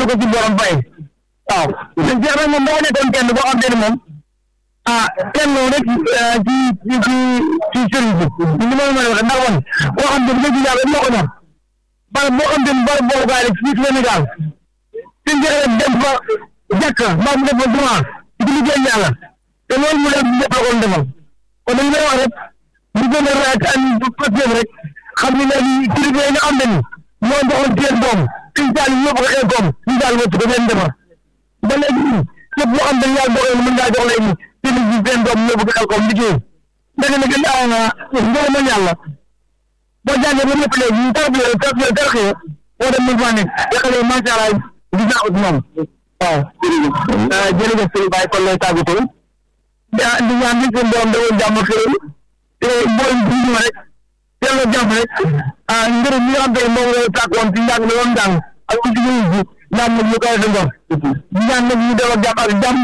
ko ci borom fay waaw sëñ Cheikh nag moom boo nekkoon kenn boo xam ne moom ah kenn rek ci ci ci ci sëriñ bi li ma mën a waxee ndax woon boo xam ne bu dëgg yàlla moo ko ñor bala boo xam ne bari boobu gaay rek fii Sénégal sëñ Cheikh rek dem fa jàkka mbaa mu def fa jumaa ci liggéey yàlla te loolu mu def ñëpp la ko defal kon dañu lay wax rek ñu gën a rek an papier rek xam ne léegi kilifa yi nga xam ne ni moo doxoon seen doom suñ saal yi yóbbu ko xel koom suñ saal wëcc ko leen defar ba léegi nii képp loo xam ne yàlla doxee mën ngaa jox lay ni seen ji seen doom yóbbu ko xel koom liggéey ndeke nag daa nga ngërëmal yàlla boo jàngee ba ñëpp léegi ñu tarbiya tarbiya tarxiya boo dem mën faa nekk yàqale macha allah gis naa ko ci moom waaw jërëjëf sëñ Baye kon lay tàggatoo ah di ñaan ni seen borom dawoon jàmm xëy te mboolem bi ñu rek teel a jàmm rek ah ngërëm ñi nga xam te ne moom la tàkkoon ci njàng la doon jàng ak aussi ñu ngi ñaan nag ñu koy dëndoon di ñaan nag ñu def ak jàmm ak jàmm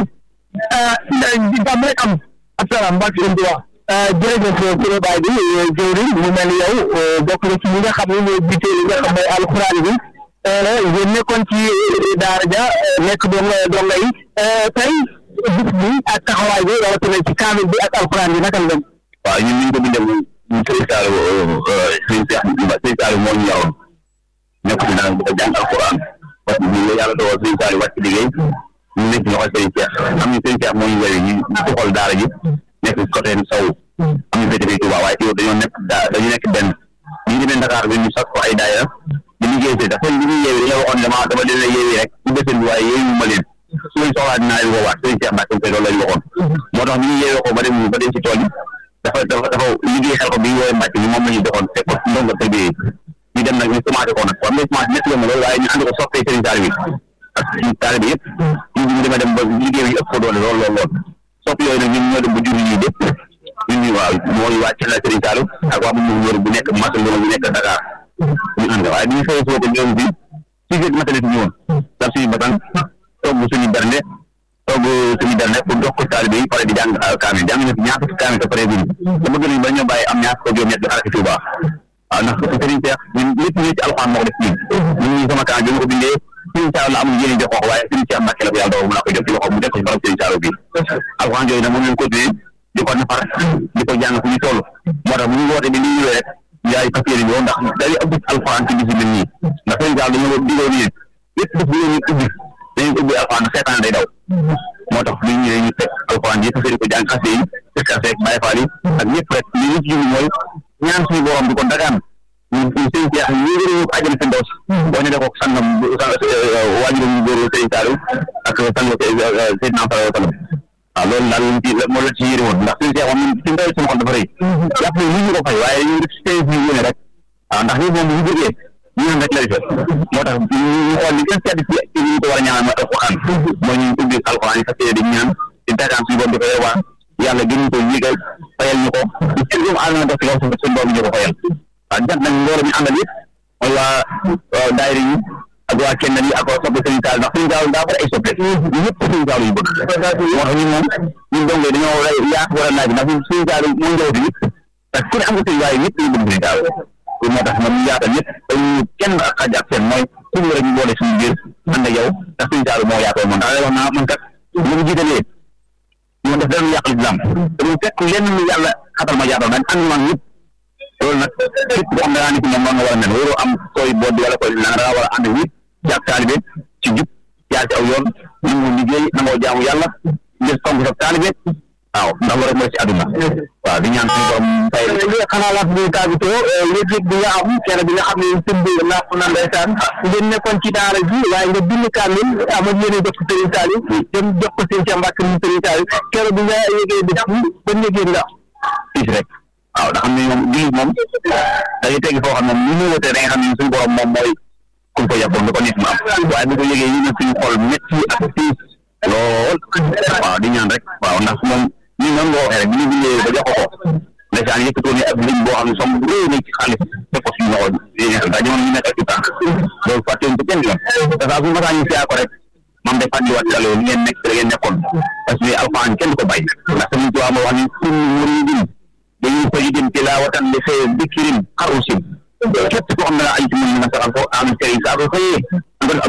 jàmm rek am asalaam mbaa ci leen di wax jërëjëf Kure Baye bi jëwriñ mu mel ni yow bokk na ci ñi nga xam ne ñooy jiite li nga xam mooy alxuraan bi ngeen nekkoon ci daara ja nekk donga donga yi tey bis bi ak taxawaay bi rawatina ci kaamil bi ak alxuraan bi naka la dem waaw ñun ñu ngi ko bindee mu sëñ Saalum sëñ Seex sëñ Saalum moo ñu yaroon nekk ci naan bëgg a jàng alxuraan parce que ñu yàlla dogal sëñ Saalum wàcc liggéey ñu nekk ci loxo sëñ Seex am ñu sëñ Seex moo ñu yore ñu ci xool daara ji nekk ci côté Sow am ñu féete fii Touba waaye yow dañoo nekk daa dañu nekk benn ñu ngi demee Dakar bi ñu sax ko ay daayira di liggéey si dafa li ñuy yeewi dañoo waxoon dama dama leen a yeewi rek ci bësën bi waaye yeewi ma leen su leen soxlaa dinaa leen woowaat sëñ Seex Mbàkke koy loolu lañ waxoon moo tax ñu ngi yeewee ko ba dem ba dem ci tool yi dafa dafa dafa liggéey xel ko bi woowe mbàcc bi moom la ñu doxoon fekk ko ndongo tëb yi ñu dem nag ñu commencé ko nag waaw mais commencé métti ma loolu waaye ñu ànd ko soppee sëriñ taalibe bi ak suñu taalibe yëpp ñu ñu dema dem ba liggéey bi ëpp ko doole lool lool lool sopp yooyu nag ñun ñoo dem ba jur yi lépp ñun ñu waaw mooy waa ci la sëriñ Saliou ak waa mu wër bu nekk masul bu nekk Dakar ñu ànd waaye bi ñu xëyee suba ko ñëw bi six heures matin ñu woon daf suñu batan togg suñu bernde togg suñu bernde pour jox ko taalibe yi pare di jàng kaamil jàng na fi ñaar fukki kaamil te pare guñu te bëgg nañ ba ñoo bàyyi am ñaar fukki juróom-ñett di xaraki Tuuba waaw ndax sëriñ Seex ñun lépp ñu ci alxuraan moo ko def ñun ñun ñi sama kaamil bi ma ko bindee sëriñ Saliou la amul yéene jox ko waaye sëriñ Seex Mbàkke la ko yàlla dogal mu naa koy jox ci loxo mu def ko ci barab sëriñ Saliou bi alxuraan yooyu nag moom lañ continuer di ko nafar di ko jàng fu ñu toll moo tax bu ñu woote bi li ñëwee rek yaay papier yi ndax day ëpp alxuraan ci bis yi mel nii ndax sëriñ Saliou dañoo digoo nii lépp def bu ñu ubbi dañuy ubbi alxuraan seetaan day daw moo tax bu ñu ñëwee ñu teg alxuraan yëpp fëri ko jàng xase yi fekk rek bàyyi faal yi ak ñëpp rek li ñu ci jublu mooy ñaan suñu borom di ko dagaan ñu sëñ Seex ñu ngi ñu ko àjjana seen dos boo ñu def ko sangam waajuram ñu góor sëriñ Saliou ak sang Seydina Fall Sallam waaw loolu daal lañ ci moo la ci yëri woon ndax suñu Seex moom ci ndaw sama xol dafa rëy jàpp ne ñu ko fay waaye ñu def seen ñu yéene rek waaw ndax ñi moom bu ñu jógee ñaan rek lay def moo tax ñu xool li gën sedd ci ci ñu ko war a ñaanal mooy alxuraan mooy ñu ubbi alxuraan yi fas yéene di ñaan di dagaan suñu borom di ko yewaan yàlla gën ñu ko yégal fayal ñu ko ci seen doomu aadama def ci kaw suuf suñu borom ñu ko fayal waaw jant nag mbooloo mi àndal yëpp mooy waa daayira yi ak waa kenn yi ak waa soppe Sëriñ Saal ndax Sëriñ Saal daa bari ay soppe ñëpp Sëriñ Saal yu bëgg moo tax ñun moom ñun dongo dañoo war a yaatu war a naaj ndax ñun Sëriñ Saal moo njawti yëpp parce que ku ne am nga sëriñ waaye ñëpp ñu bëgg Sëriñ Saal moo tax man ñu yaatal ñëpp dañu kenn ak xaj ak seen mooy suñu rek ñu boole suñu biir ànd ak yow ndax Sëriñ Saal moo yaatoo man ndax wax naa man kat lu mu jiitalee ñu def dara lu yàq lislaam dañu fekk lenn lu yàlla xatal ma yaatal dañ ànd man ñëpp loolu nag képp koo xam ne daa nekk moom noonu nga war a mel waroo am koy boot wala koy la nga war a ànd ñëpp ci ak taalibe ci jub jaar ci aw yoon nangoo liggéey nangoo jaamu yàlla ngir fonk sa taalibe waaw ndax loolu rek mooy ci àdduna waaw di ñaan suñu borom fay li xanaa laat bi tàggatoo yëg-yëg bi nga am kenn bi nga xam ne sëñ bi naa ko naan ndeysaan ngeen nekkoon ci daara ji waaye nga bind kaamil amoon yéene jox ko Sëriñ Saliou dem jox ko Sëriñ Mbàkke mu Sëriñ Saliou kenn bi nga yëgee bis bi ba yëgee nga fiis rek waaw ndax xam ne moom jullit moom dañuy tegg foo xam ne ñu ñu wotee da nga xam ne suñu borom moom mooy ku ko yàppoon nga ko nit mu am waaye bi ko yëgee yi na suñu xol métti ak fiis lool waaw di ñaan rek waaw ndax moom ñu noonu nga waxee rek bi ñu bindee ba jox ko ko ndeysaan yëkkatoo ni ak lim boo xam ne som bu réy na ci xaalis teg ko suñu loxo daa jamono ñu nekk ak ci tànk loolu fàttewuñ ko kenn yoon te saa suñu masaa ñu siyaa ko rek maam day fàttaliwaat ci li ngeen nekk li ngeen nekkoon parce que alxuraan kenn du ko bàyyi ndax Sëriñ Tuubaa moo wax ni kullu muridin dañuy ko yidim tilaawatan li xëy dikirin xaru sim képp koo xam ne la ay ci mën na saxal ko am sëriñ saa ko xëyee nga def ab